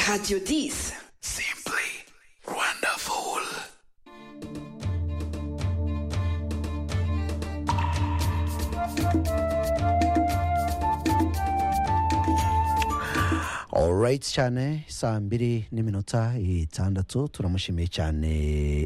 Radio Dis. Simply wonderful. alright cyane saa mbiri n'iminota itandatu turamushimiye cyane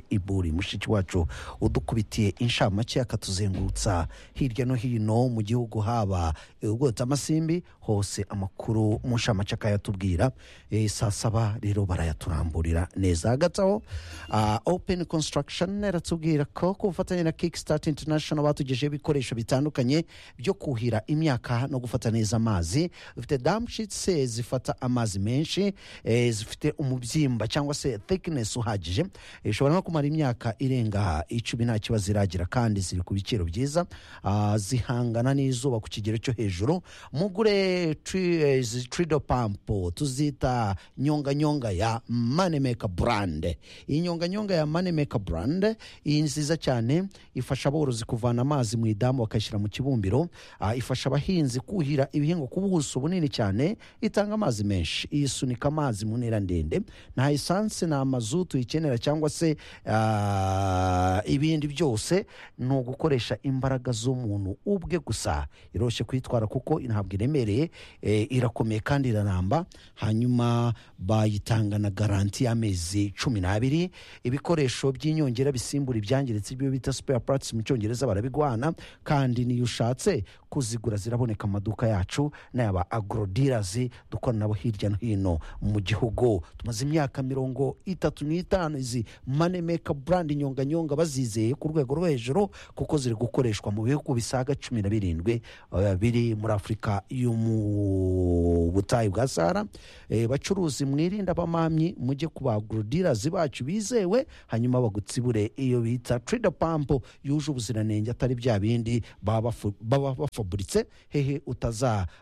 iburi mushiki wacu udukubitiye inshamake akatuzengurutsa hirya no hino mu gihugu haba ubwotsi amasimbi hose amakuru mu nshamake akayatubwira Eh, saa saba rero barayaturamburira neza hagati aho ah, open construction iratubwira ko ku bufatanye na kickstart international batugejeho ibikoresho bitandukanye byo kuhira imyaka no gufata neza amazi dufite damshitse zifata amazi menshi eh, zifite umubyimba cyangwa se thickness uhagije Eh, ishobora no kumara imyaka irenga icumi nta kibazo iragira kandi ziri ku biciro byiza Ah, zihangana n'izuba ku kigero cyo hejuru mugure tri- eh, izi trido pampo tuzita nyonganyonga ya manemeka brand iyi nyonganyonga ya manemeka brand iyi nziza cyane ifasha aborozi kuvana amazi mu idamu bakayashyira mu kibumbiro Ah, ifasha abahinzi kuhira ibihingwa ku buso bunini cyane itanga amazi menshi isunika amazi mu ntera ndende nta esanse nta mazutu ikenera cyangwa se ah, ibindi byose ni ugukoresha imbaraga z'umuntu ubwe gusa iroroshye kuyitwara kuko ntabwo iremereye eh, irakomeye kandi iranamba hanyuma bayitanga na garanti y'amezi cumi n'abiri ibikoresho by'inyongera bisimbura ibyangiritse ibyo bita spare parts mu cyongereza barabiguhana kandi niyo ushatse kuzigura ziraboneka mu maduka yacu n'ayaba agrodealers dukorana nabo hirya no hino mu gihugu tumaze imyaka mirongo itatu n'itanu izi manemeka brand nyonganyonga bazizeye ku rwego rwo hejuru kuko ziri gukoreshwa mu bihugu bisaga cumi na birindwi eh, biri muri afurika yo mu butayu bwa sahara Eh, bacuruzi mwirinda abamamyi mujye ku bagrodealers bacu bizewe hanyuma bagutsibure iyo bita trade pamp yuje ubuziranenge atari bya bindi baba bafu- baba bafaburitse hehe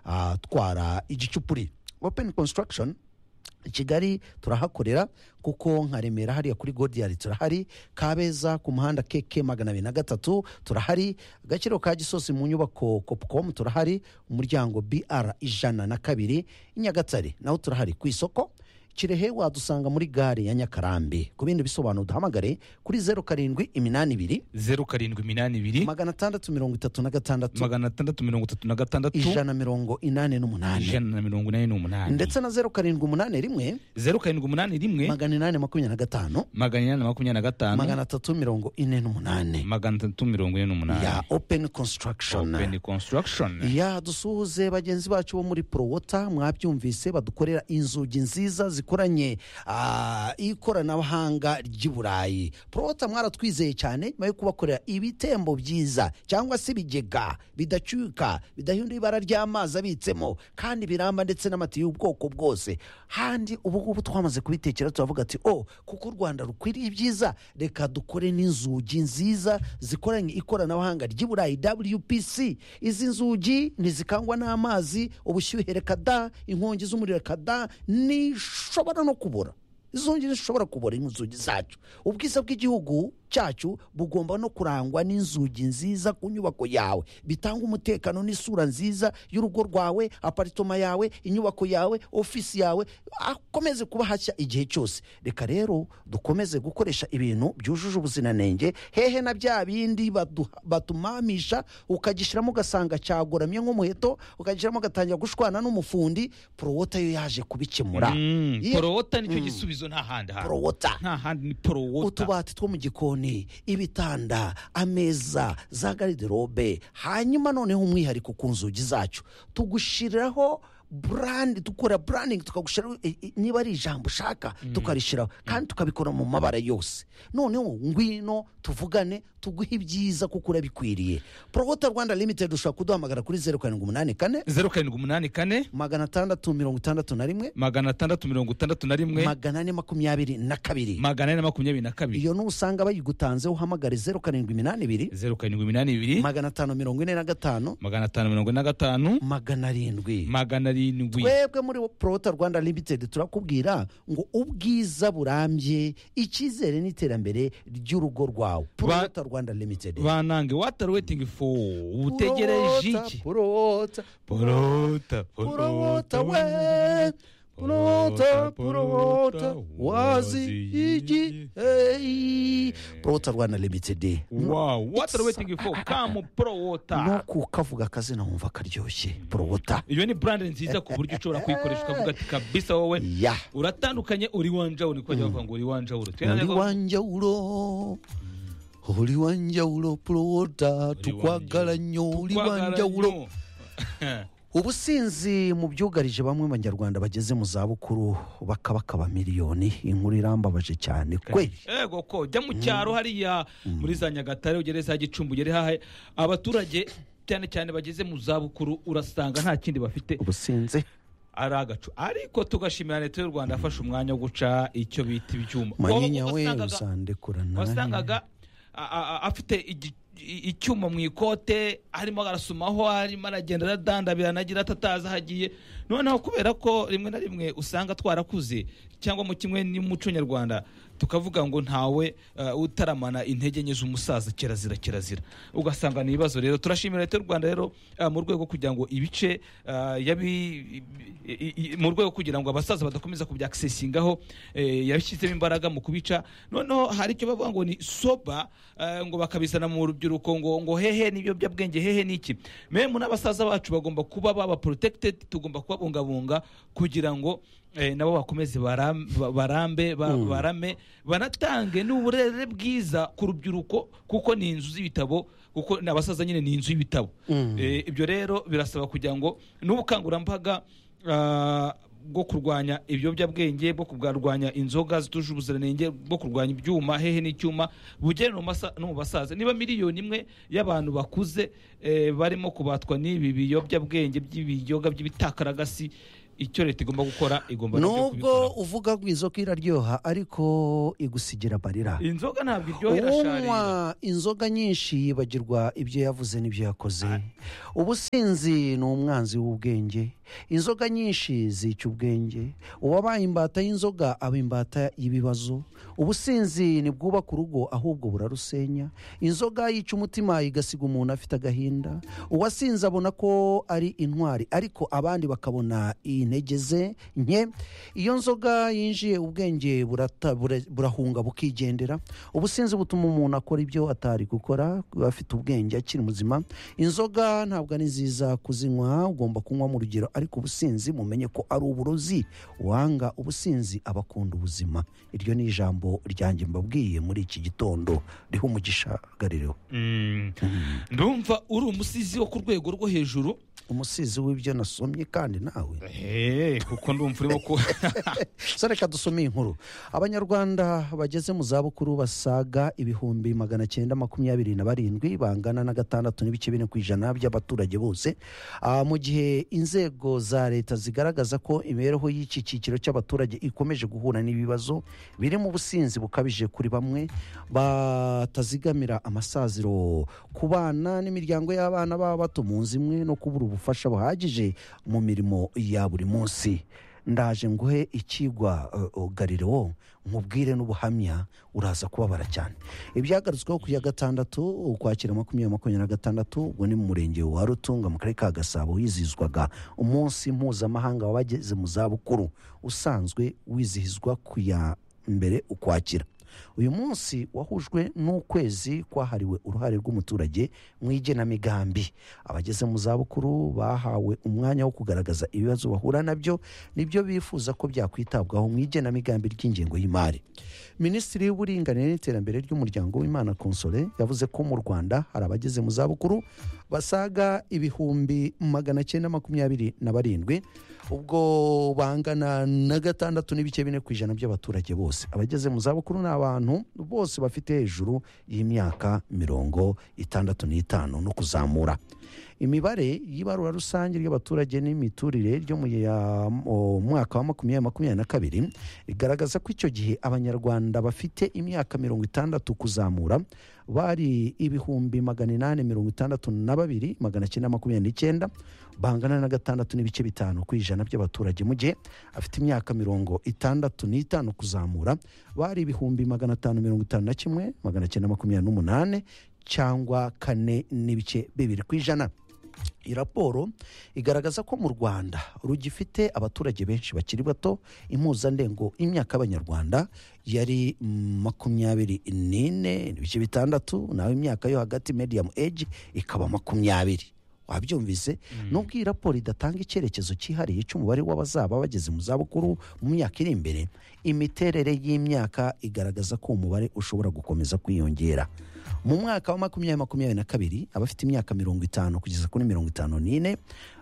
utazatwara igicupuri open construction i kigali turahakorera kuko nka remera hariya kuri godiyari turahari kabeza ku muhanda keke magana abiri na gatatu turahari agaciro ka gisozi mu nyubako kopukomu turahari umuryango br ijana na kabiri i nyagatare naho turahari ku isoko kirehe wadusanga muri gare ya nyakarambi ku bindi bisobanuro duhamagare kuri zeru karindwi iminani ibiri zeru karindwi iminani ibiri magana atandatu mirongo itatu na gatandatu magana atandatu mirongo itatu na gatandatu ijana mirongo inani n'umunani ijana na mirongo inani n'umunani ndetse na zeru karindwi umunani rimwe zeru karindwi umunani rimwe magana inani makumyabiri na gatanu magana inani na makumyabiri na gatanu magana atatu mirongo ine n'umunani magana atatu mirongo ine ya n'umunani open construction open construction ya dusuhuze bagenzi bacu bo muri prowota mwabyumvise badukorera inzugi nziza zikoranye ah, ikoranabuhanga ry'i burayi prowota mwaratwizeye cyane nyuma yo kubakorera ibitembo byiza cyangwa se ibigega bidacuka bidahindura ibara ry'amazi abitsemo kandi biramba ndetse n'amatiyo y'ubwoko bwose handi ubu ngubu twamaze kubitekera turavuga ati o kuko u rwanda rukwiriye ibyiza reka dukore n'inzugi nziza zikoranye ikoranabuhanga ry'i burayi wpc izi nzugi ntizikangwa n'amazi ubushyuhe reka da inkongi z'umuriro reka da nishobora no kubura izo nzugi zishobora kubura inzugi zacu ubwiza bw'igihugu cyacu bugomba no kurangwa n'inzugi nziza ku nyubako yawe bitanga umutekano n'isura nziza y'urugo rwawe aparitoma yawe inyubako yawe ofisi yawe akomeze kuba hashya igihe cyose reka rero dukomeze gukoresha ibintu byujuje ubuziranenge hehe na bya bindi baduha- batumamisha ukagishyiramo ugasanga cyagoramye nk'umuheto ukagishyiramo ugatangira gushwana n'umufundi porowota yo yaje kubikemura Mm, Iyo- porowota nicyo gisubizo nta handi hantu porowota nta handi ni porowota utubati two mu gikoni ibitanda ameza za gariderobe hanyuma noneho umwihariko ku nzugi zacu tugushyiriraho burandi dukora burandingi tukagushyiraho i- i- niba ari ijambo ushaka tukarishyiraho kandi tukabikora mu mabara yose noneho ngwino tuvugane tuguhe ibyiza kuko urabikwiriye porogota rwanda limitedi ushobora kuduhamagara kuri zeru karindwi umunani kane zeru karindwi umunani kane magana atandatu mirongo itandatu na rimwe magana atandatu mirongo itandatu na rimwe magana ane makumyabiri na kabiri magana ane na makumyabiri na kabiri iyo nusanga bayigutanze uhamagare zeru karindwi iminani ibiri zeru karindwi iminani ibiri magana atanu mirongo ine na gatanu magana atanu mirongo ine na gatanu magana arindwi magana arindwi twebwe muri porota rwanda limitedi turakubwira ngo ubwiza burambye icyizere n'iterambere ry'urugo rwawe porota rwanda limitedi banange watari wetingi fo utegereje iki porota porota porota we purota purota wazi igi hey purota rwanda limitedi wow what are we waiting for come pro water no kukavuga akazina wumva karyoshye purota iyo ni brand nziza ku buryo ushobora kuyikoresha ukavuga ati kabisa wowe ya uratandukanye uri wanjawuro niko bajya bavuga ngo uri wanjawuro uri wanjawuro uri wanjawuro purota tukwagara nnyo uri wanjawuro ubusinzi mu byugarije bamwe mu banyarwanda bageze mu zabukuru bakabakaba miliyoni inkuru irambabaje cyane kweli ego ko jya mu cyaro hariya muri za nyagatare ugere za gicumbi ugere hahe abaturage cyane cyane bageze mu zabukuru urasanga nta kindi bafite ubusinzi ari agacu ariko tugashimira leta y'u rwanda yafashe umwanya wo guca icyo bita ibyuma manyinya we Wasangaga- uzandekura nawe wasangaga a- a- a- afite igi- i- icyuma mu ikote arimo arasumaho arimo aragenda aradandabira anagira atatazi aho agiye noneho kubera ko rimwe na rimwe usanga twarakuze cyangwa mu kimwe n'umuco nyarwanda tukavuga ngo ntawe eh, utaramana intege nke z'umusaza kirazira kirazira ugasanga ni ibibazo rero turashimira leta y'u rwanda rero eh, mu rwego kugira ngo ibice eh, yabi- i- i- mu rwego kugira ngo abasaza badakomeza kubyaksesingaho eh, yabishyizemo imbaraga mu kubica noneho hari icyo bavuga ngo ni soba eh, ngo bakabizana mu rubyiruko ngo ngo hehe n'ibiyobyabwenge hehe n'iki memu n'abasaza bacu bagomba kuba baba protected tugomba kubabungabunga kugira ngo eh, nabo bakomeze baram- ba- barambe ba- barame banatange n'uburere bwiza ku rubyiruko kuko ni inzu z'ibitabo kuko ni abasaza nyine ni inzu y'ibitabo Eh, ibyo rero birasaba kugira ngo n'ubukangurambaga ah, bwo kurwanya ibiyobyabwenge bwo kurwanya inzoga zituje ubuziranenge bwo kurwanya ibyuma hehe n'icyuma bugere no mu masa- no mu basaza niba miliyoni imwe y'abantu bakuze eh, barimo kubatwa n'ibi biyobyabwenge by'ibiyoga by'ibitakaragasi icyo leta igomba gukora igomba nabyo nubwo kubikora. uvuga ngo inzoga iraryoha ariko igusigira barira inzoga ntabwo iryohera sharira unywa inzoga nyinshi yibagirwa ibyo yavuze n'ibyo yakoze ubusinzi ni umwanzi w'ubwenge inzoga nyinshi zica ubwenge uwabaye imbata y'inzoga aba imbata y'ibibazo ubusinzi ntibwubaka urugo ahubwo burarusenya inzoga yica umutima igasiga umuntu afite agahinda uwasinze abona ko ari intwari ariko abandi bakabona intege ze nke iyo nzoga yinjiye ubwenge burata- bura- burahunga bukigendera ubusinzi butuma umuntu akora ibyo atari gukora afite ubwenge akiri muzima inzoga ntabwo ari nziza kuzinywa ugomba kunywa mu rugero ariko ubusinzi mumenye ko ari uburozi uwanga ubusinzi aba akunda ubuzima iryo ni ijambo ryanjye mbabwiye muri iki gitondo riho umugisha garireho Mm. ndumva uri umusizi wo ku rwego rwo hejuru umusizi w'ibyo nasomye kandi nawe Eh, kuko ndumva urimo ku so reka dusome iyi nkuru abanyarwanda bageze mu zabukuru basaga ibihumbi magana cyenda makumyabiri na barindwi bangana na gatandatu n'ibice bine ku ijana by'abaturage bose Ah, mu gihe inzego za leta zigaragaza ko imibereho y'iki cyiciro cy'abaturage ikomeje guhura n'ibibazo biri mu businzi bukabije kuri bamwe batazigamira amasaziro ku bana n'imiryango y'abana baba bato mu nzu imwe no kubura ubufasha buhagije mu mirimo ya buri munsi ndaje nguhe ikigwa uh, uh, gariro nkubwire n'ubuhamya uraza kubabara cyane ibyagarutsweho ku ya gatandatu ukwakira makumyabiri makumyabiri na gatandatu ubwo ni mu murenge wa rutunga mu karere ka gasabo hizihizwaga umunsi mpuzamahanga w'abageze mu zabukuru usanzwe wizihizwa ku ya mbere ukwakira uyu munsi wahujwe n'ukwezi kwahariwe uruhare rw'umuturage mu igenamigambi abageze mu zabukuru bahawe umwanya wo kugaragaza ibibazo bahura nabyo nibyo bifuza ko byakwitabwaho mu igenamigambi ry'ingengo y'imari minisitiri w'uburinganire n'iterambere ry'umuryango w'imana konsole yavuze ko mu rwanda hari abageze mu zabukuru basaga ibihumbi magana cyenda makumyabiri na barindwi ubwo bangana na gatandatu n'ibice bine ku ijana by'abaturage bose abageze mu zabukuru ni abantu bose bafite hejuru y'imyaka mirongo itandatu n'itanu no kuzamura imibare y'ibarura rusange ry'abaturage n'imiturire ryo mu ya- mu mwaka wa makumyabiri makumyabiri na kabiri rigaragaza ko icyo gihe abanyarwanda bafite imyaka mirongo itandatu kuzamura bari ibihumbi magana inani mirongo itandatu na babiri magana cyenda makumyabiri n'icyenda bangana na gatandatu n'ibice bitanu ku ijana by'abaturage mu gihe afite imyaka mirongo itandatu n'itanu kuzamura bari ibihumbi magana atanu mirongo itanu na kimwe magana cyenda makumyabiri n'umunani cyangwa kane n'ibice bibiri ku ijana iyi raporo igaragaza ko mu rwanda rugifite abaturage benshi bakiri bato impuzandengo y'imyaka y'abanyarwanda yari makumyabiri n'ine n'ibice bitandatu naho imyaka yo hagati mediyamu eji ikaba makumyabiri wabyumvise nubwo iyi raporo idatanga icyerekezo cyihariye cy'umubare w'abazaba bageze mu zabukuru mu myaka iri imbere imiterere y'imyaka igaragaza ko umubare ushobora gukomeza kwiyongera mu mwaka wa makumyabiri makumyabiri na kabiri abafite imyaka mirongo itanu kugeza kuri mirongo itanu n'ine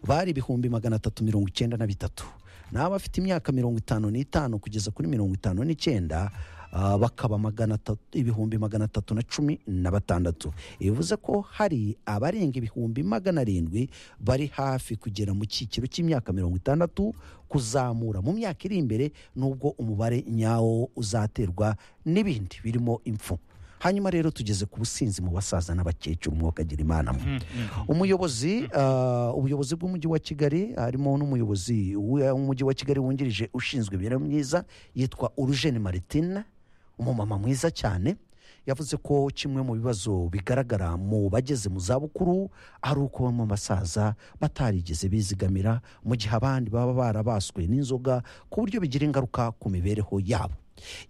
bari ibihumbi magana atatu mirongo icyenda na bitatu naho abafite imyaka mirongo itanu n'itanu kugeza kuri mirongo itanu n'icyenda ah, bakaba magana atatu ibihumbi magana atatu na cumi na batandatu bivuze ko hari abarenga ibihumbi magana arindwi bari hafi kugera mu cyiciro cy'imyaka mirongo itandatu kuzamura mu myaka iri imbere n'ubwo umubare nyawo uzaterwa n'ibindi birimo impfu hanyuma rero tugeze ku businzi mu basaza n'abakecuru umwuka agira imana mwe umuyobozi ah, ubuyobozi bw'umujyi wa kigali harimo n'umuyobozi w- w'umujyi wa kigali wungirije ushinzwe imibereho myiza yitwa urujeni maritina umumama mwiza cyane yavuze ko kimwe mu bibazo bigaragara mu bageze mu zabukuru ari uko bamwe mu basaza batarigeze bizigamira mu gihe abandi baba barabaswe n'inzoga ku buryo bigira ingaruka ku mibereho yabo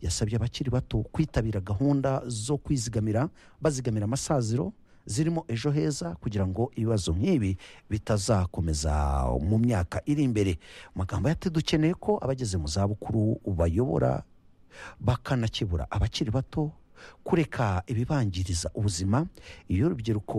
yasabye abakiri bato kwitabira gahunda zo kwizigamira bazigamira amasaziro zirimo ejo heza kugira ngo ibibazo nk'ibi bitazakomeza mu myaka iri imbere Mu magambo yati dukeneye ko abageze mu zabukuru bayobora bakanakebura abakiri bato kureka ibibangiriza ubuzima iyo urubyiruko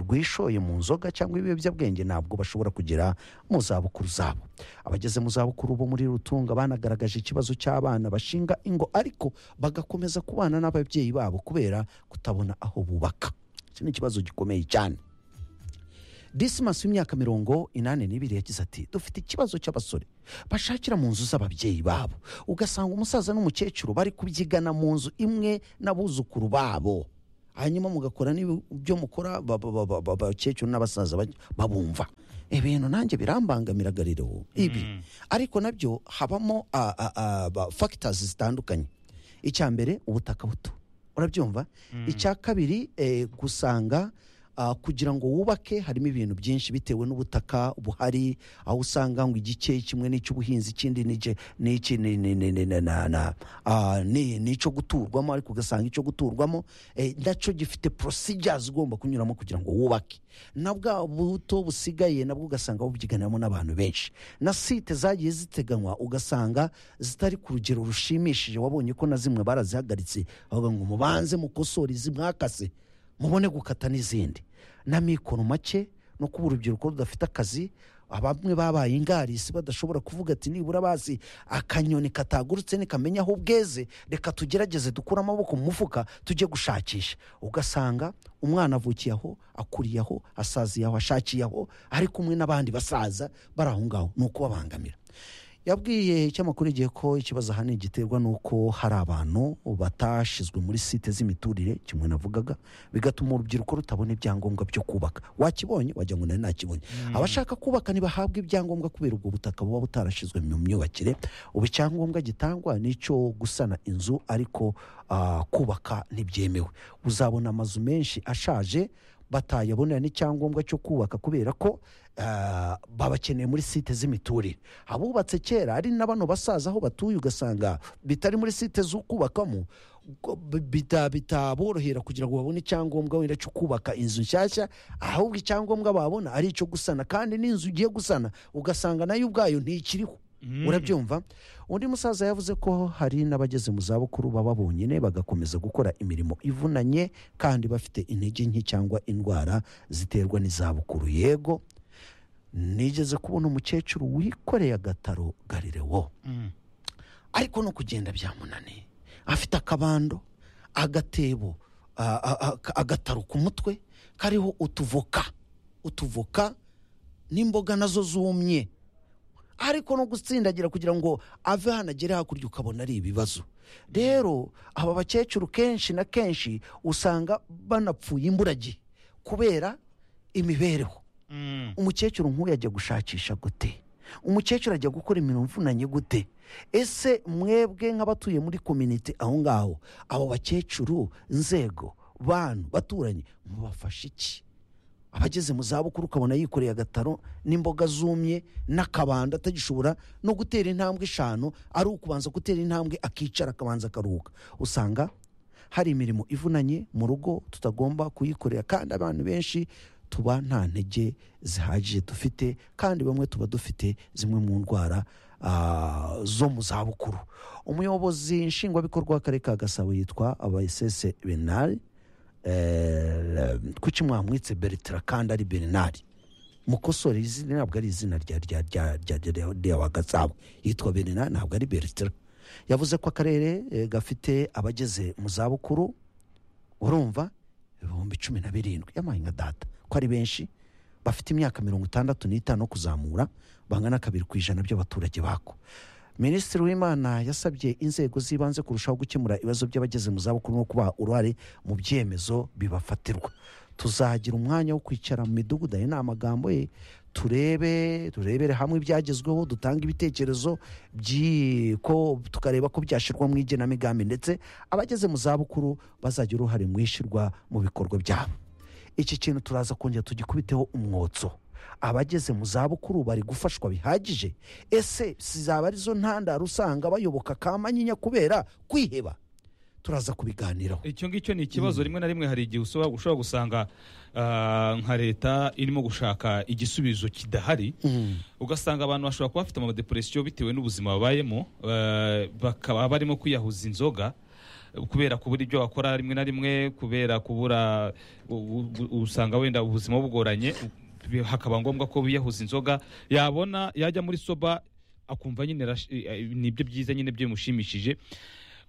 rwishoye mu nzoga cyangwa ibiyobyabwenge ntabwo bashobora kugera mu zabukuru zabo abageze mu zabukuru bo muri rutunga banagaragaje ikibazo cy'abana bashinga ingo ariko bagakomeza kubana n'ababyeyi babo kubera kutabona aho bubaka iki ni ikibazo gikomeye cyane disimasi w'imyaka mirongo inani n'ibiri yagize ati dufite ikibazo cy'abasore bashakira mu nzu z'ababyeyi babo ugasanga umusaza n'umukecuru bari kubyigana mu nzu imwe n'abuzukuru babo hanyuma mugakora n'ibyo mukora ba- ba- ba- ba- abakecuru n'abasaza ba- babumva ibintu nanjye birambangamiraga rero ibi ariko nabyo habamo fagitazi zitandukanye icya mbere ubutaka buto urabyumva icya kabiri eh, gusanga ah, kugira ngo wubake harimo ibintu byinshi bitewe n'ubutaka buhari aho usanga ngo igice kimwe n'icy'ubuhinzi ikindi n'icyo n'iki ni- ni- ni- ni- na- na- na- ah, ni- n'icyo guturwamo ariko ugasanga icyo guturwamo eh, nacyo gifite procedures ugomba kunyuramo kugira ngo wubake na bwa buto busigaye nabwo ugasanga bubyiganiramo n'abantu benshi na site zagiye ziteganywa ugasanga zitari ku rugero rushimishije wabonye ko na zimwe barazihagaritse bavuga ngo mubanze mukosore izi mwakase mubone gukata n'izindi n'amikoro make no kuba urubyiruko rudafite akazi bamwe babaye ingarisi badashobora kuvuga ati nibura bazi akanyoni katagurutse nikamenya aho bweze reka tugerageze dukure amaboko mu mufuka tujye gushakisha ugasanga umwana avukiye aho akuriye aho asaziye aho ashakiye aho ari kumwe n'abandi basaza bari aho ngaho ni ukubabangamira yabwiye ikinyamakuru igihe ko ikibazo ahanini giterwa n'uko hari abantu batashizwe muri site z'imiturire kimwe navugaga bigatuma urubyiruko rutabona ibyangombwa byo kubaka wakibonye wagira ngo nari nakibonye abashaka kubaka ntibahabwe ibyangombwa kubera ubwo butaka buba butarashyizwe mu myubakire ubu icyangombwa gitangwa ni icyo gusana inzu ariko ah, kubaka ntibyemewe uzabona amazu menshi ashaje batayabonera n'icyangombwa cyo kubaka kubera ko ah, babakeneye muri site z'imiturire abubatse kera ari na bano basaza aho batuye ugasanga bitari muri site z'ukubakamo ubwo bi- bita- bitaborohera kugira ngo babone icyangombwa wenda cyo kubaka inzu nshyashya ahubwo icyangombwa babona ari icyo gusana kandi n'inzu ugiye gusana ugasanga nayo ubwayo ntikiriho urabyumva undi musaza yavuze ko hari n'abageze mu zabukuru baba bonyine bagakomeza gukora imirimo ivunanye kandi bafite intege nke cyangwa indwara ziterwa n'izabukuru yego nigeze kubona umukecuru wikoreye agataro garirewo ariko no kugenda byamunaniye afite akabando agatebo a- a- a- agataro ku mutwe kariho utuvoka utuvoka n'imboga nazo zumye ariko no gutsindagira kugira ngo ave hano agere hakurya ukabona ari ibibazo rero aba bakecuru kenshi na kenshi usanga banapfuye imburagihe kubera imibereho umukecuru nk'uyu ajya gushakisha gute umukecuru ajya gukora imirimo ivunanye gute ese mwebwe nk'abatuye muri kominite aho ngaho abo bakecuru inzego bantu baturanyi mubafasha iki abageze mu zabukuru ukabona yikoreye agataro n'imboga zumye n'akabando atagishobora no gutera intambwe eshanu ari ukubanza gutera intambwe akicara akabanza akaruhuka usanga hari imirimo ivunanye mu rugo tutagomba kuyikorera kandi abantu benshi tuba nta ntege zihagije dufite kandi bamwe tuba dufite zimwe mu ndwara ah, zo mu zabukuru umuyobozi nshingwabikorwa w'akarere ka gasabo yitwa abayesese benari eh, kuki mwamwitse bertira kandi ari benari mukosore izina ntabwo ari izina rya rya rya rya rya rya- rya wa gasabo yitwa benari ntabwo ari bertira yavuze ko akarere eh, gafite abageze mu zabukuru urumva ibihumbi cumi na birindwi yampaye nka data ko ari benshi bafite imyaka mirongo itandatu n'itanu kuzamura bangana kabiri ku ijana by'abaturage bako minisitiri w'imana yasabye inzego z'ibanze kurushaho gukemura ibibazo by'abageze mu zabukuru no kubaha uruhare mu byemezo bibafatirwa tuzagira umwanya wo kwicara mu midugudu ayo ni amagambo ye turebe turebere hamwe ibyagezweho dutanga ibitekerezo by'i- ko tukareba ko byashyirwa mu igenamigambi ndetse abageze mu zabukuru bazagira uruhare mu ishyirwa mu bikorwa byabo iki kintu turaza kongera tugikubiteho umwotso abageze mu zabukuru bari gufashwa bihagije ese zaba arizo ntandaro usanga bayoboka kamanyinya kubera kwiheba turaza kubiganiraho icyo ngicyo ni ikibazo rimwe na rimwe hari igihe ushobora ushobora gusanga ah, nka leta irimo gushaka igisubizo kidahari Mm. ugasanga abantu bashobora kuba bafite amadeporesiyo bitewe n'ubuzima babayemo eh, bakaba barimo kwiyahuza inzoga kubera kubura ibyo bakora rimwe na rimwe kubera kubura u- u- usanga wenda ubuzima bugoranye bi- hakaba ngombwa ko biyahuza inzoga yabona yajya muri soba akumva nyine arash- eh, eh, nibyo byiza nyine byimushimishije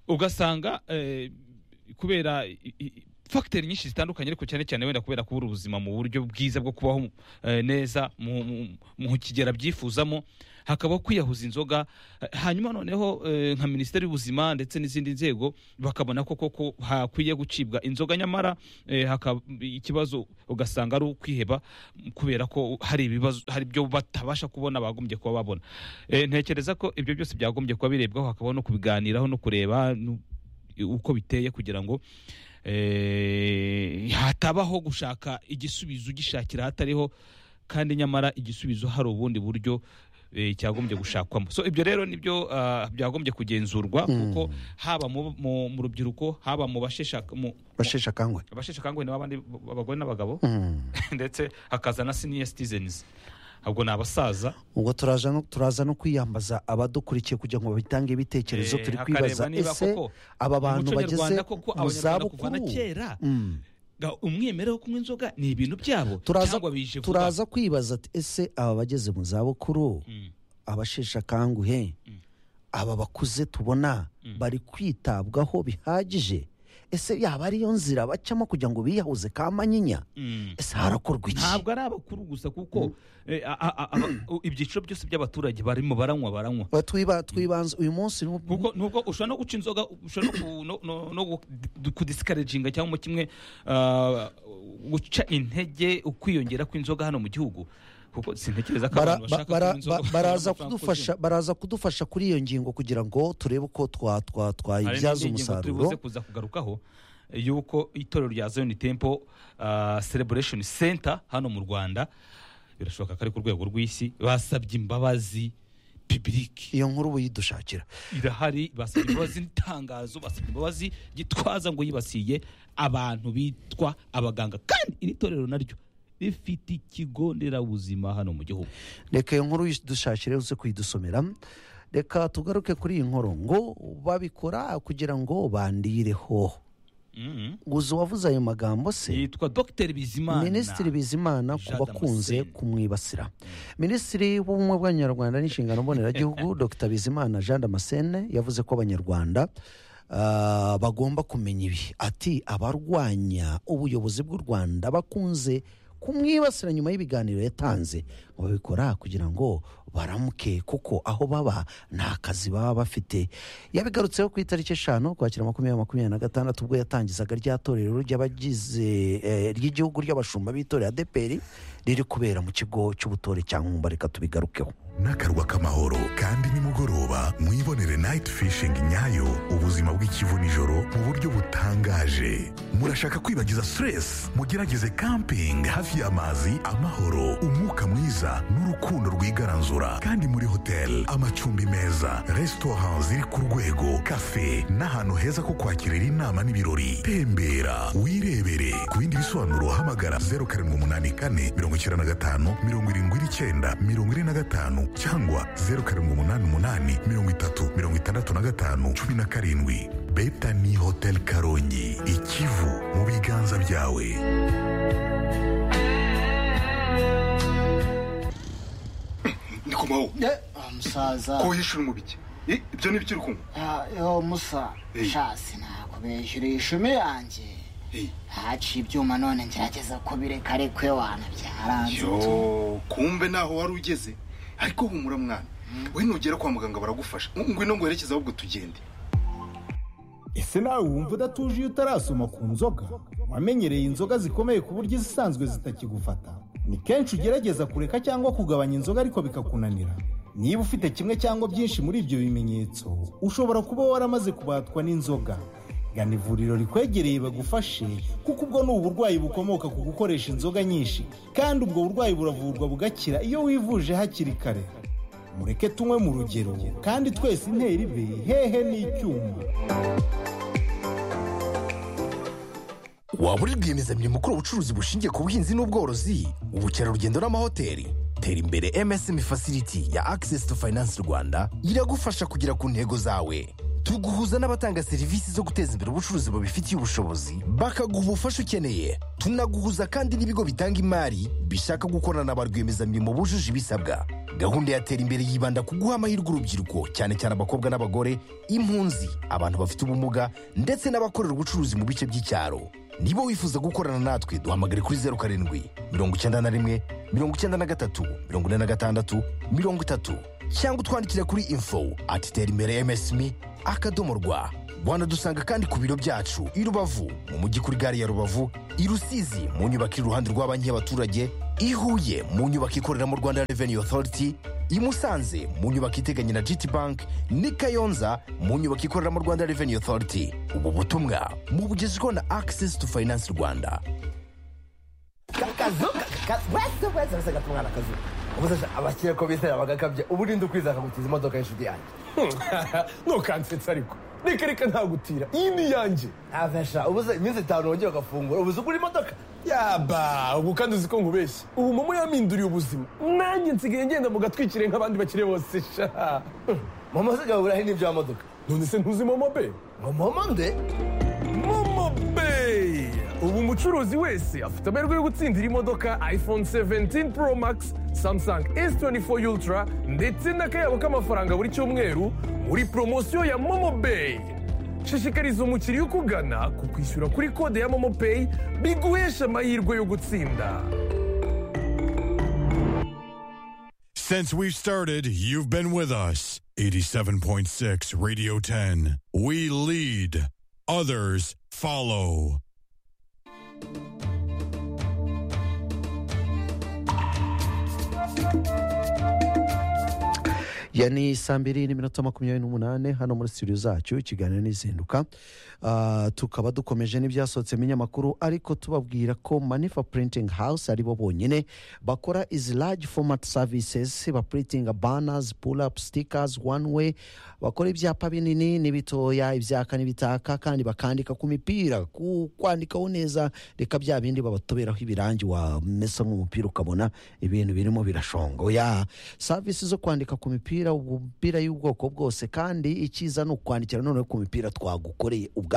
ugasanga eh, kubera i- i- fagiteri nyinshi zitandukanye ariko cyane cyane wenda kubera kubura ubuzima mu buryo bwiza bwo kubaho eh, neza mu- mu- mu kigera byifuzamo hakabaho kwiyahuza inzoga eh, hanyuma noneho eh, nka minisiteri y'ubuzima ndetse n'izindi nzego bakabona ko koko hakwiye gucibwa inzoga nyamara eh, haka- ikibazo ugasanga ari ukwiheba m- kubera ko hari ibibazo hari ibyo batabasha kubona bagombye kuba babona Eh, ntekereza ko ibyo byose byagombye kuba birebwaho hakabaho no kubiganiraho no kureba nu- uko biteye kugira ngo eh, hatabaho gushaka igisubizo ugishakira hatariho kandi nyamara igisubizo hari ubundi buryo eh, cyagombye gushakwamo so ibyo rero nibyo ah, byagombye kugenzurwa kuko haba mu- mu mu rubyiruko haba mu bashesha mu- mu- basheshe akanguhe abasheshe akanguhe n'abandi b- abagore n'abagabo Mm. ndetse hakaza na senior citizens ubwo ni abasaza ubwo turaza no- turaza no kwiyambaza abadukurikiye kugira ngo batange ibitekerezo Eh, turi hakareba kwibaza niba ese koko aba bantu umuco bageze nyarwanda koko mu abanyarwanda kuva na zabukuru kera Mm. ga- umwimerere wo kunywa inzoga ni ibintu byabo turaza, cyangwa bije vuba. turaza kwibaza ati ese aba bageze mu zabukuru Mm. abasheshe akanguhe Mm. aba bakuze tubona Mm. bari kwitabwaho bihagije ese yaba ariyo nzira bacamo kugira ngo biyahuze kamanyinya Mm. ese harakorwa iki ntabwo ari abakuru gusa kuko eh, a- a- a- aba- u- ibyiciro byose by'abaturage barimo baranywa baranywa Ba- twiba- twibanze uyu munsi ni- kuko nubwo ushobora no guca inzoga ushobora no ku- no- no- no gu- kudisikaraginga cyangwa mu kimwe ah, guca intege ukwiyongera kw'inzoga hano mu gihugu kuko sintekereza ko bara- abantu ba- bashaka bara- kunywa inzoga ba- baraza bakabona amafaranga kudufasha baraza kudufasha kuri iyo ngingo kugira ngo turebe uko twa- twa- Hari twayibyaza n'indi ngingo turi buze umusaruro kuza kugarukaho eh, y'uko itorero rya Zion Temple ah, Celebration Center hano mu Rwanda birashoboka ko ari ku rwego rw'isi basabye imbabazi public iyo nkuru uba uyidushakira irahari basabye imbabazi n'itangazo basabye imbabazi gitwaza ngo yibasiye abantu bitwa abaganga kandi iri torero naryo rifite ikigo nderabuzima hano mu gihugu reka iyo nkuru uyidushakire uze kuyidusomera reka tugaruke kuri iyi nkuru ngo babikora kugira ngo bandireho Mhm. gusa uwavuze ayo magambo se yitwa Dr Bizimana minisitiri bizimana ku Jean bakunze Damascene. kumwibasira minisitiri w'ubumwe bw'abanyarwanda n'inshingano mboneragihugu dr bizimana jean damascene yavuze ko abanyarwanda ah, bagomba kumenya ibi ati abarwanya ubuyobozi bw'u rwanda bakunze kumwibasira nyuma y'ibiganiro yatanze ngo babikora kugira ngo baramuke kuko aho baba nta kazi baba bafite yabigarutseho ku itariki eshanu kwakira makumyabiri makumyabiri na gatandatu ubwo yatangizaga rya torero ry'abagize eh, ry'igihugu ry'abashumba b'itorero adeperi riri kubera mu kigo cy'ubutore cya nkumba reka tubigarukeho n'akarwa k'amahoro kandi nimugoroba mwibonere nayiti fishingi nyayo ubuzima bw'ikivu nijoro mu buryo butangaje murashaka kwibagiza siteresi mugerageze kampingi hafi y'amazi amahoro umwuka mwiza n'urukundo rwigaranzura kandi muri hoteli amacumbi meza resitora ziri ku rwego kafe n'ahantu heza ko kwakirira inama n'ibirori tembera wirebere ku bindi bisobanuro hamagara zeru karindwi umunani kane mirongo icyenda na gatanu mirongo irindwi n'icyenda mirongo ine na gatanu cyangwa zeru karindwi umunani umunani mirongo itatu mirongo itandatu na gatanu cumi na karindwi beta ni hoteli karongi ikivu mu biganza byawe ndikomaho Ah, musaza ko yishyura umubiki ibyo ni byo uri kunywa Ah, yo musa Eh. shasi nakubeshyura ishumi yanjye Eh. haciye ibyuma none ngerageza kubireka ariko iyo wanabyaranze yo kumbe naho wari ugeze ariko humura mwana we nugera kwa muganga baragufasha ngwino ngwerekeze ahubwo tugende ese nawe wumva udatuje iyo utarasoma ku nzoga wamenyereye inzoga zikomeye ku buryo izisanzwe zitakigufata ni kenshi ugerageza kureka cyangwa kugabanya inzoga ariko bikakunanira niba ufite kimwe cyangwa byinshi muri ibyo bimenyetso ushobora kuba waramaze kubatwa n'inzoga gana ivuriro rikwegereye bagufashe kuko ubwo ni uburwayi bukomoka ku gukoresha inzoga nyinshi kandi ubwo burwayi buravurwa bugakira iyo wivuje hakiri kare mureke tunywe mu rugero kandi twese intera ibe hehe n'icyuma waba uri rwiyemezamirimo ukora ubucuruzi bushingiye ku buhinzi n'ubworozi ubukerarugendo n'amahoteli tera imbere msm facility ya access to finance rwanda iragufasha kugera ku ntego zawe tuguhuza n'abatanga serivisi zo guteza imbere ubucuruzi babifitiye ubushobozi bakaguha ubufasha ukeneye tunaguhuza kandi n'ibigo bitanga imari bishaka gukorana na ba rwiyemezamirimo bujuje ibisabwa gahunda ya tera imbere yibanda ku guha amahirwe urubyiruko cyane cyane abakobwa n'abagore impunzi abantu bafite ubumuga ndetse n'abakorera ubucuruzi mu bice by'icyaro niba wifuza gukorana natwe duhamagare kuri zeru karindwi mirongo icyenda na rimwe mirongo icyenda na gatatu mirongo ine na gatandatu mirongo itatu cyangwa utwandikira kuri info ati tera imbere msmi akadomo rwa wanadusanga kandi ku biro byacu i rubavu mu mujyi kuri gare ya rubavu i rusizi mu nyubako iri iruhande rwa banki y'abaturage i huye mu nyubako ikorera mu rwanda revenue authority i musanze mu nyubako iteganye na gt bank n'i kayonza mu nyubako ikorera mu rwanda revenue authority ubu butumwa mubugezweho na access to finance rwanda akazu wese wese wese gata umwana akazu ubuzasha abakire ko bizera bagakabya ubu urinde ukwiza akagukiza imodoka y'inshuti yanjye ntukansetsa ariko reka reka ntagutira iyi ni iyanjye avesha ubuze iminsi itanu wongeye ugafungura ubuze ugura imodoka yaba ubu kandi uzi ko nkubeshya ubu momo yaminduriye ubuzima nanjye nsigaye ngenda mu gatwikire nk'abandi bakire bose sha mama usigaye uburahe n'ibyo modoka none se ntuzi momo be ngo mama nde momo be ubu umucuruzi wese afite amahirwe yo gutsindira imodoka iphone 17 pro max samsung s24 ultra ndetse n'akayabo k'amafaranga buri cyumweru muri poromosiyo ya momo Bay. shishikariza umukiriya ukugana ku kwishyura kuri kode ya momo Pay biguhesha amahirwe yo gutsinda Since we've started, you've been with us. 87.6 Radio 10. We lead, others follow. ya ni saa mbiri n'iminota makumyabiri n'umunani hano muri studio zacu ikiganiro n'izinduka Ah, tukaba dukomeje n'ibyasohotsemo inyamakuru ariko tubabwira ko manifa printing house ari bo bonyine bakora izi large format services baprintinga banners pull up stickers one way bakora ibyapa binini n'ibitoya ibyaka n'ibitaka kandi bakandika ku mipira ku kwandikaho neza reka bya bindi babatoberaho ibirangi wamesa nk'umupira ukabona ibintu birimo birashonga oya serivisi zo kwandika ku mipira umupira y'ubwoko bwose kandi icyiza ni ukwandikira noneho ku mipira twagukoreye ubwacu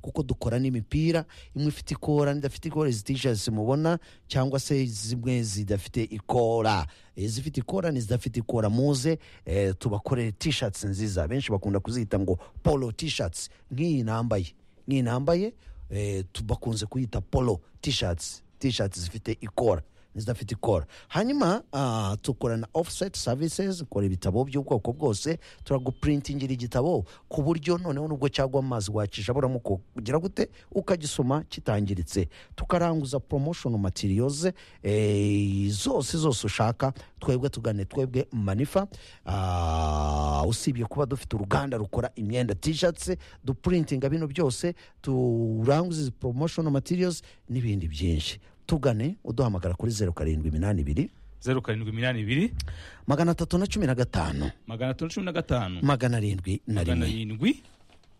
kuko dukora n'imipira imwe ifite ikora n'idafite ikora izi tishati mubona cyangwa se zimwe zidafite ikora izifite ikora n'izidafite ikora muze eh, tubakorere tishati nziza benshi bakunda kuzita ngo polo tishati nk'iyi nambaye nk'iyi nambaye eh, tu- bakunze kuyita polo tishati tishati zifite ikora n'izidafite ikora hanyuma ah, tukora na offset services ukora ibitabo by'ubwoko bwose turaguprintingira igitabo ku buryo noneho nubwo cyagwa amazi wakijabura kugira gute ukagisoma kitangiritse tukaranguza promotion materials eh, zose zose ushaka twebwe tugane twebwe manifa Ah, usibye kuba dufite uruganda rukora imyenda t-shirts duprintinga bino byose turanguza izi promotion materials n'ibindi byinshi tugane uduhamagara kuri zeru karindwi iminani ibiri zeru karindwi iminani ibiri magana atatu na cumi na gatanu magana atatu cumi na gatanu magana arindwi na magana rimwe arindwi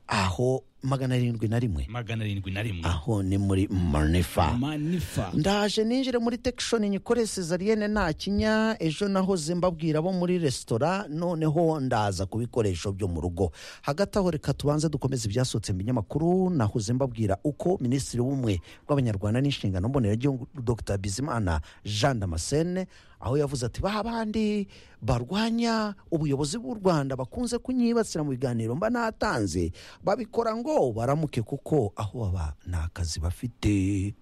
aho magana arindwi na rimwe magana arindwi na rimwe aho ni muri manifa manifa ndaje ninjire muri tekishoni nyikore sezariyene nta kinya ejo nahoze mbabwira abo muri resitora noneho ndaza ku bikoresho byo mu rugo hagati aho reka tubanze dukomeze ibyasohotse mu binyamakuru nahoze mbabwira uko minisitiri w'ubumwe bw'abanyarwanda n'inshingano mboneragihugu dr bizimana jean damascene aho yavuze ati ba bandi barwanya ubuyobozi bw'u rwanda bakunze kunyibasira mu biganiro mba natanze babikora ngo baramuke kuko aho baba nta kazi bafite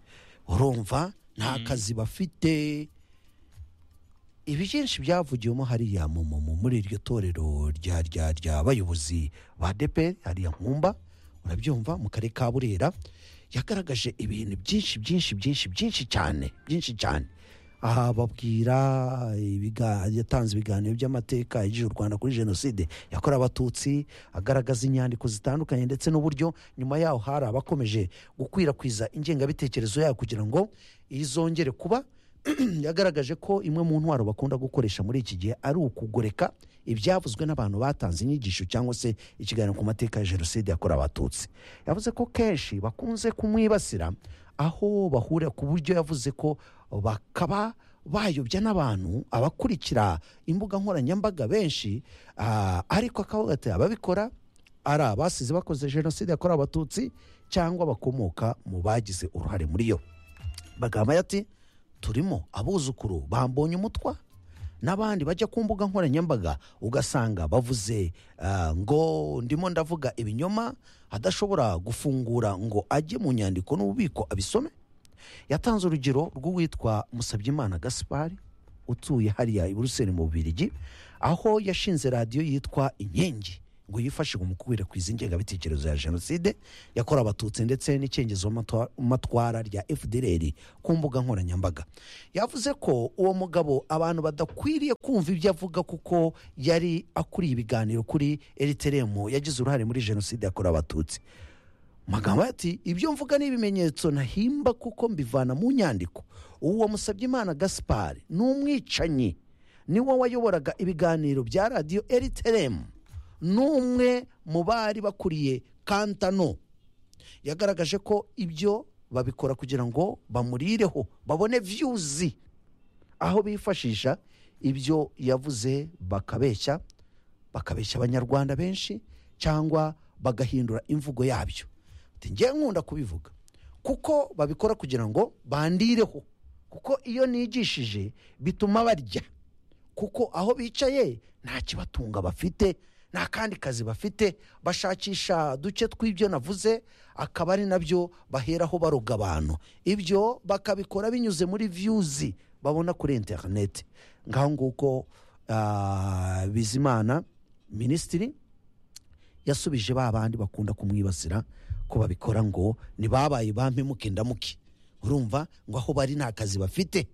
urumva nta kazi bafite ibi byinshi byavugiwemo hariya mu- mu- mu- muri iryo torero rya rya ry'abayobozi ba deperi hariya nkumba urabyumva mu karere ka burera yagaragaje ibintu byinshi byinshi byinshi byinshi cyane byinshi cyane aha babwira ibiga- yatanze ibiganiro by'amateka yagije u rwanda kuri jenoside yakorewe abatutsi agaragaza inyandiko zitandukanye ndetse n'uburyo nyuma yaho hari abakomeje gukwirakwiza ingengabitekerezo yayo kugira ngo izongere kuba yagaragaje ko imwe mu ntwaro bakunda gukoresha muri iki gihe ari ukugoreka ibyavuzwe n'abantu batanze inyigisho cyangwa se ikiganiro ku mateka ya jenoside yakorewe abatutsi yavuze ko kenshi bakunze kumwibasira aho bahurira ku buryo yavuze ko bakaba bayobya n'abantu abakurikira imbuga nkoranyambaga benshi ah, ariko akavuga ati ababikora ari abasize bakoze jenoside yakorewe abatutsi cyangwa bakomoka mu bagize uruhare muri yo bagamba ati turimo abuzukuru bambonye umutwa n'abandi bajya ku mbuga nkoranyambaga ugasanga bavuze ah, ngo ndimo ndavuga ibinyoma adashobora gufungura ngo ajye mu nyandiko n'ububiko abisome yatanze urugero rw'uwitwa musabyimana gaspari utuye hariya i buruseli mu bubirigi aho yashinze radiyo yitwa inkingi ngo yifashe mu gukwirakwiza ingengabitekerezo ya jenoside yakorewe abatutsi ndetse n'icengezo matwa- matwara rya fdr ku mbuga nkoranyambaga yavuze ko uwo mugabo abantu badakwiriye kumva ibyo avuga kuko yari akuriye ibiganiro kuri eriteremu yagize uruhare muri jenoside yakorewe abatutsi magambo ati ibyo mvuga ni ibimenyetso ntahimba kuko mbivana mu nyandiko uwo musabye imana gaspari ni umwicanyi niwe wayoboraga ibiganiro bya radiyo eriteremu n'umwe mu bari bakuriye kantano yagaragaje ko ibyo babikora kugira ngo bamurireho babone viyuzi aho bifashisha ibyo yavuze bakabeshya bakabeshya abanyarwanda benshi cyangwa bagahindura imvugo yabyo Ati, njye nkunda kubivuga kuko babikora kugira ngo bandireho kuko iyo nigishije bituma barya kuko aho bicaye nta kibatunga bafite nta kandi kazi bafite bashakisha duce tw'ibyo navuze akaba ari nabyo baheraho baroga abantu ibyo bakabikora binyuze muri viyuzi babona kuri interineti ngaho nguko ah, bizimana minisitiri yasubije ba bandi bakunda kumwibasira ko babikora ngo ntibabaye bampemuke ndamuke urumva ngo aho bari nta kazi bafite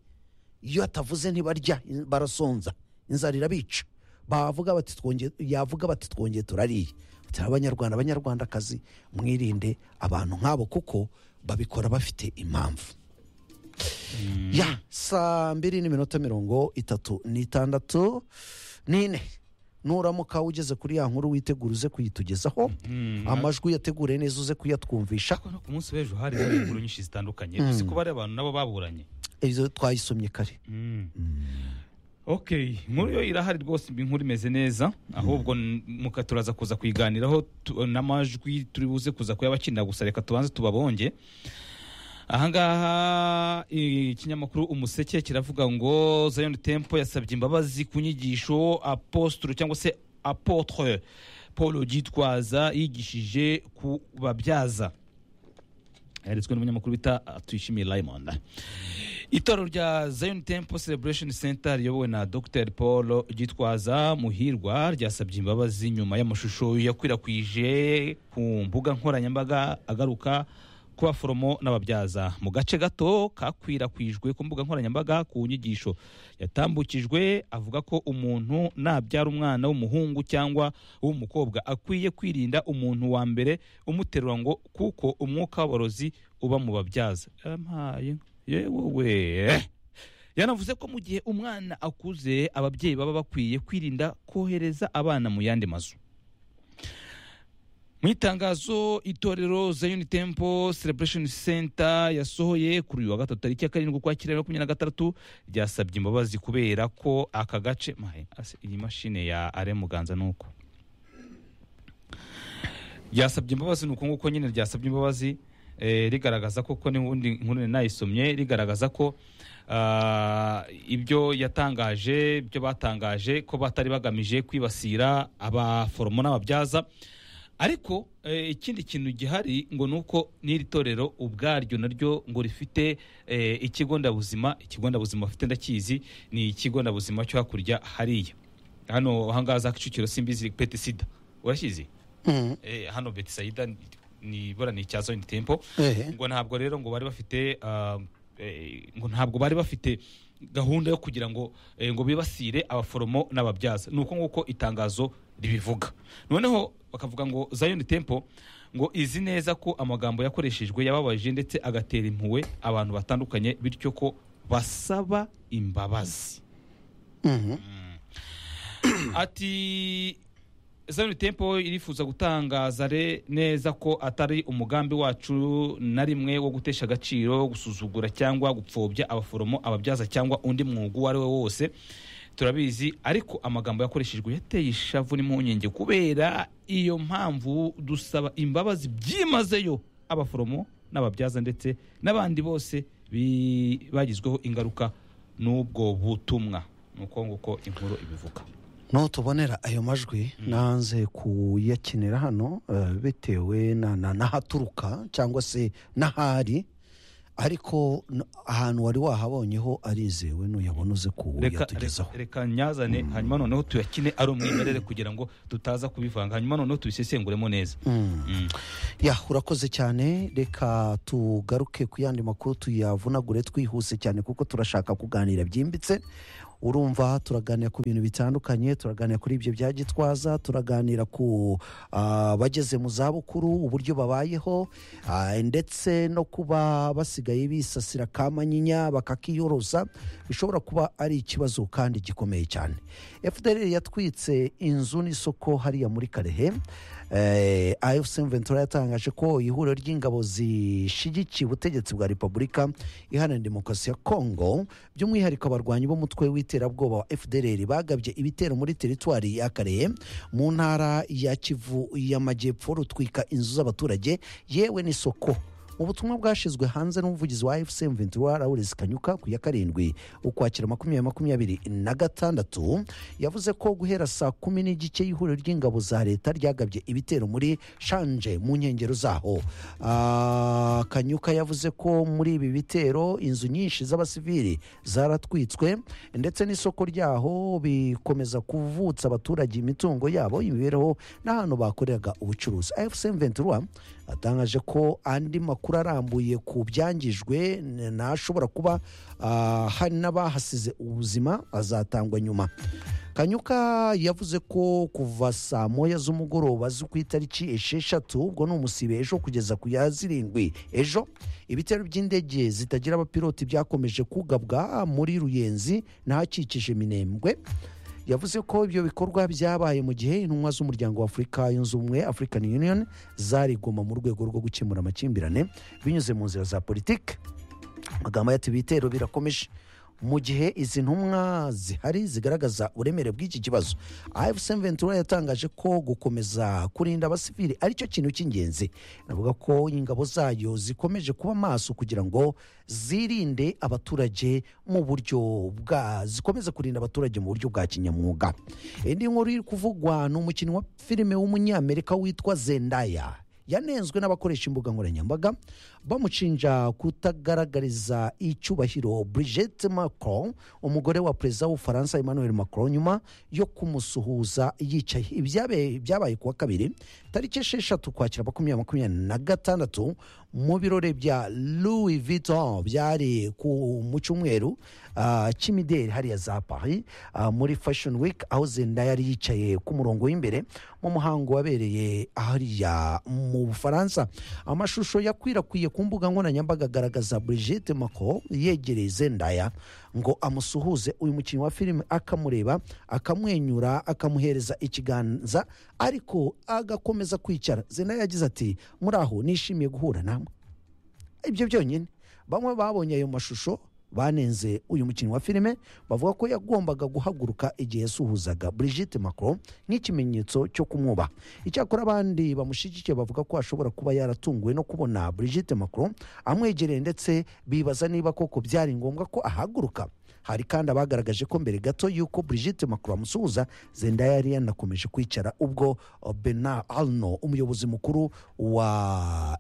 iyo atavuze ntibarya in- barasonza inzara irabica bavuga bati twongeye yavuga bati twongeye turariye Ati, abanyarwanda abanyarwandakazi mwirinde abantu nk'abo kuko babikora bafite impamvu ya saa mbiri n'iminota mirongo itatu n'itandatu n'ine nuramuka ugeze kuri ya nkuru witegura uze kuyitugezaho amajwi yategure neza uze kuyatwumvisha Ariko no ku munsi w'ejo hari hari inkuru nyinshi zitandukanye uzi ko bari abantu nabo baburanye ibyo twayisomye kare ok inkuru yo irahari rwose imbi inkuru imeze neza ahubwo n- muka turaza kuza kuyiganiraho tu- n'amajwi turi buze kuza kuyabakinira gusa reka tubanze tubabonge ahangaha i- ikinyamakuru umuseke kiravuga ngo zion tempo yasabye imbabazi ku nyigisho apostolo cyangwa se apotre paul gitwaza yigishije ku babyaza yaritswe n'umunyamakuru bita tuyishimiye rayimonda itorero rya zion temple celebration center riyobowe na dr paul gitwaza muhirwa ryasabye imbabazi nyuma y'amashusho yakwirakwije ku mbuga nkoranyambaga agaruka ku baforomo n'ababyaza mu gace gato kakwirakwijwe ku mbuga nkoranyambaga ku nyigisho yatambukijwe avuga ko umuntu nabyara umwana w'umuhungu cyangwa uw'umukobwa akwiye kwirinda umuntu wa mbere umuterura ngo kuko umwuka w'aborozi uba mu babyaza yampaye yewe yanavuze ko mu gihe umwana akuze ababyeyi baba bakwiye kwirinda kohereza abana mu yandi mazu mu itangazo itorero zion temple celebration center yasohoye kuri uyu wa gatatu tariki ya karindwi ukwakira bibiri na makumyabiri na gatandatu ryasabye imbabazi kubera ko aka gace mahe, ase, iyi mashine ya are muganza ni uko ryasabye imbabazi ni uko nguko nyine ryasabye imbabazi eh, rigaragaza ko ko n'ubundi nkuru nari nayisomye rigaragaza ko ah, ibyo yatangaje ibyo batangaje ko batari bagamije kwibasira abaforomo n'ababyaza ariko eh, ikindi kintu gihari ngo ni uko n'iri torero ubwaryo naryo ngo rifite eh, ikigo ndabuzima ikigo ndabuzima bafite ndakizi ni ikigo ndabuzima cyo hakurya hariya hano ahangaza kicukiro simbizi pete sida urakizi Mhm. eh, hano betisayida ni- ni bora ni icya zone tempo Ehe. ngo ntabwo rero ngo bari bafite ah, eh, ngo ntabwo bari bafite gahunda yo kugira ngo eh, ngo bibasire abaforomo n'ababyaza ni uko nguko itangazo ribivuga noneho bakavuga ngo zion temple ngo izi neza ko amagambo yakoreshejwe yababaje ndetse agatera impuhwe abantu batandukanye bityo ko basaba imbabazi Mhm. ati Zion Temple irifuza gutangaza re- neza ko atari umugambi wacu na rimwe wo gutesha agaciro gusuzugura cyangwa gupfobya abaforomo ababyaza cyangwa undi mwuga uwo ari we wose turabizi ariko amagambo yakoreshejwe yateye ishavu n'impungenge kubera iyo mpamvu dusaba imbabazi byimazeyo abaforomo n'ababyaza ndetse n'abandi bose bi- bagizweho ingaruka n'ubwo butumwa ni uko nguko inkuru ibivuga n'utubonera ayo majwi nanze kuyakinira hano eh, bitewe na- na- n'ahaturuka cyangwa se n'ahari ariko n- ahantu wari wahabonyeho arizewe nuyabona uze reka kuwuyatugezaho reka- reka nyazane hanyuma noneho tuyakine ari umwimerere kugira ngo tutaza kubivanga hanyuma noneho tubisesenguremo neza Mm. ya urakoze cyane reka tugaruke ku yandi makuru tuyavunagure twihuse cyane kuko turashaka kuganira byimbitse urumva turaganira ku bintu bitandukanye turaganira kuri ibyo bya gitwaza turaganira ku ah, bageze mu zabukuru uburyo babayeho ah, ndetse no kuba basigaye bisasira ka manyinya bakakiyoroza bishobora kuba ari ikibazo kandi gikomeye cyane fdr yatwitse inzu n'isoko hariya muri karehe eh, afc ventura yatangaje ko ihuriro ry'ingabo zishyigikiye ubutegetsi bwa repubulika iharanira demokarasi ya congo by'umwihariko abarwanyi b'umutwe w'iterabwoba wa fdr bagabye ibitero muri teritwari ya karehe mu ntara ya kivu y'amajyepfo rutwika inzu z'abaturage yewe n'isoko mu butumwa bwashyizwe hanze n'umuvugizi wa fc ventura lawrence kanyuka ku ya karindwi ukwakira makumyabiri makumyabiri na gatandatu yavuze ko guhera saa kumi n'igice y'ihuriro ry'ingabo za leta ryagabye ibitero muri shanje mu nkengero zaho Ah, kanyuka yavuze ko muri ibi bitero inzu nyinshi z'abasivili zaratwitswe ndetse n'isoko ryaho bikomeza kuvutsa abaturage imitungo yabo imibereho n'ahantu bakoreraga ubucuruzi fc ventura atangaje ko andi makuru arambuye ku byangijwe n- n'ashobora kuba ah, hari n'abahasize ubuzima azatangwa nyuma kanyuka yavuze ko kuva saa moya z'umugoroba zo ku itariki esheshatu ubwo ni umusibe ejo kugeza ku ya zirindwi ejo ibitero by'indege zitagira abapiloti byakomeje kugabwa muri ruyenzi n'ahakikije minembwe yavuze ko ibyo bikorwa byabaye mu gihe intumwa z'umuryango wa afurika yunze ubumwe african union zari goma mu rwego rwo gukemura amakimbirane binyuze mu nzira za politiki amagambo ati ibitero birakomeje mu gihe izi ntumwa zihari zigaragaza uburemere bw'iki kibazo afc ventura yatangaje ko gukomeza kurinda abasivili aricyo kintu cy'ingenzi navuga ko ingabo zayo zikomeje kuba maso kugira ngo zirinde abaturage mu buryo bwa zikomeze kurinda abaturage mu buryo bwa kinyamwuga indi nkuru iri kuvugwa ni umukinnyi wa filime w'umunyamerika witwa zendaya yanenzwe n'abakoresha imbuga nkoranyambaga bamucinja kutagaragariza icyubahiro Brigitte Macron umugore wa perezida w'ubufaransa Emmanuel Macron nyuma yo kumusuhuza yicaye ibyabe- byabaye kuwa kabiri tariki esheshatu kwakira makumyabiri makumyabiri na gatandatu mu birori bya Louis Vuitton byari ku mu cyumweru ah, cy'imideli hariya za Paris ah, muri Fashion Week aho Zendaya yari yicaye ku murongo w'imbere mu muhango wabereye hariya mu Bufaransa amashusho yakwirakwiye ku mbuga nkoranyambaga agaragaza Brigitte Macron yegereye Zendaya ngo amusuhuze uyu mukinnyi wa filime akamureba akamwenyura akamuhereza ikiganza ariko agakomeza kwicara Zendaya yagize ati muraho nishimiye guhura namwe ibyo byonyine bamwe babonye ayo mashusho banenze uyu mukinnyi wa filime bavuga ko yagombaga guhaguruka igihe yasuhuzaga Brigitte Macron nk'ikimenyetso cyo kumwubaha icyakora abandi bamushyigikiye bavuga ko ashobora kuba yaratunguwe no kubona Brigitte Macron amwegereye ndetse bibaza niba koko byari ngombwa ko ahaguruka hari kandi abagaragaje ko mbere gato y'uko Brigitte Macron amusuhuza Zendaya yari yanakomeje kwicara ubwo Bernard Arnault umuyobozi mukuru wa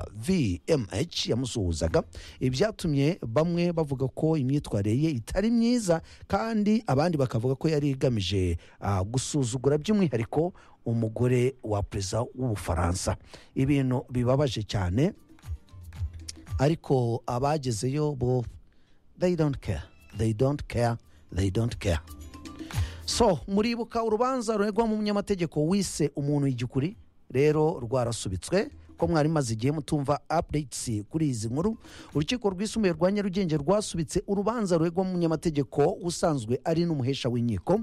LVMH yamusuhuzaga ibyatumye bamwe bavuga ko imyitwarire ye itari myiza kandi abandi bakavuga ko yari igamije ah, gusuzugura by'umwihariko umugore wa perezida w'ubufaransa ibintu bibabaje cyane ariko abagezeyo bo they don't care they don't care they don't care so muribuka urubanza ruregwa mu munyamategeko wise umuntu igikuri rero rwarasubitswe ko mwari maze igihe mutumva updates kuri izi nkuru urukiko rwisumbuye rwa nyarugenge rwasubitse urubanza ruregwa mu munyamategeko usanzwe ari n'umuhesha w'inkiko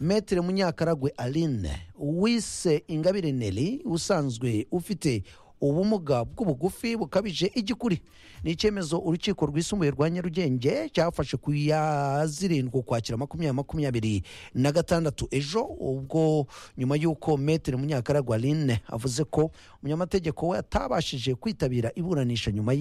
metere munyakaragwe aline wise ingabire neri usanzwe ufite ubumuga bw'ubugufi bukabije igikuri ni icyemezo urukiko rwisumbuye rwa nyarugenge cyafashe ku ya zirindwi ukwakira makumyabiri makumyabiri na gatandatu ejo ubwo nyuma y'uko metere munyakaragwa aline avuze ko umunyamategeko we atabashije kwitabira iburanisha nyuma ye